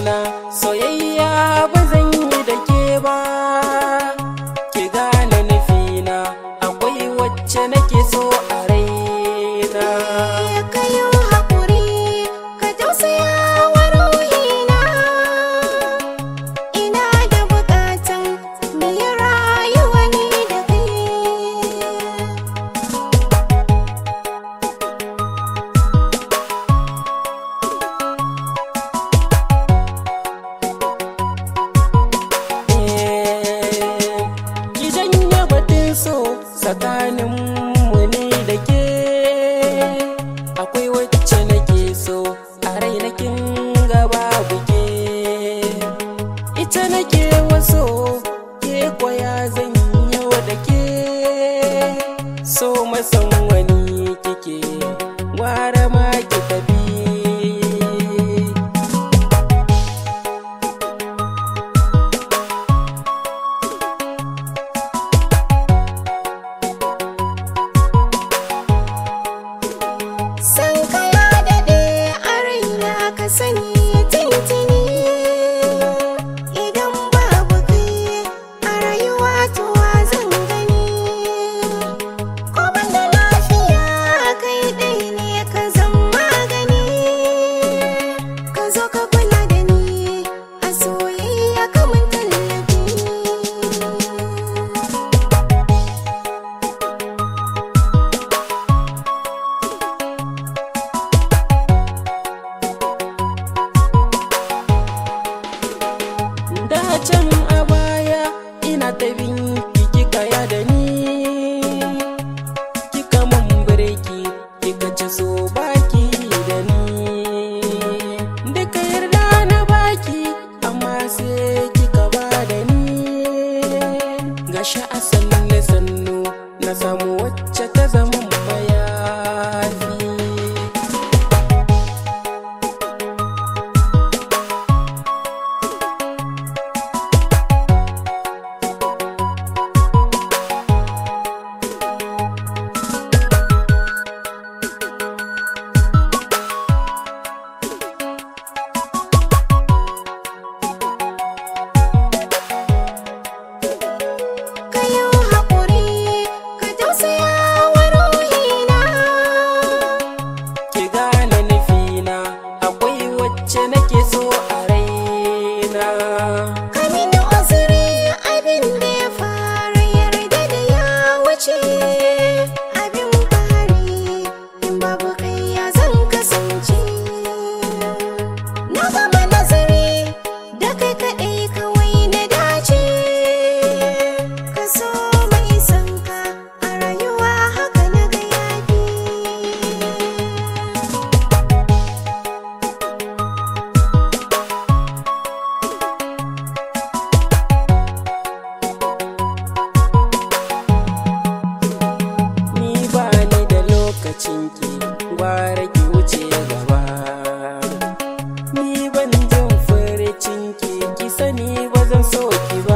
juna soyayya ba zan yi da ke ba ki gane nufina akwai wacce nake so a raina ka yi haƙuri ka tausaya wa ruhina ina da buƙatan mu yi rayuwa ni da kai ki janye batun so tsakanin mu ne da ke akwai wacce nake so a rai na kin gaba buke ita nake waso ke kwaya zan yau da ke so masan wani kike gwara ma ki tafi San ka ya daɗe a raina ka sani tintini Idan babu kai a rayuwa to wa zan gani Ko ban da lafiya kai ɗai ne ka zan magani Ka zo ka kula da ni a soyayya kamar tallafi da can a baya ina ta bin ki kika ya da ni kika mun birki kika ci so baki da ni duka yarda na baki amma sai kika ba da ni gashi a sannu sannu na samu wacce ta zama mayafi ka yi haƙuri ka tausaya wa ruhina ki gane nufina akwai wacce nake so a raina ka mini uzuri abin da ya fara yarda da ya wuce abin fari in babu kai ya zan kasance na gama nazari da kai kaɗai kawai na dace ka so mai sanka a rayuwa haka na ga yafi ni ba ni da lokacin ki gwara ki wuce gaba ni ban jin furicin ki ki sani ba zan so ki ba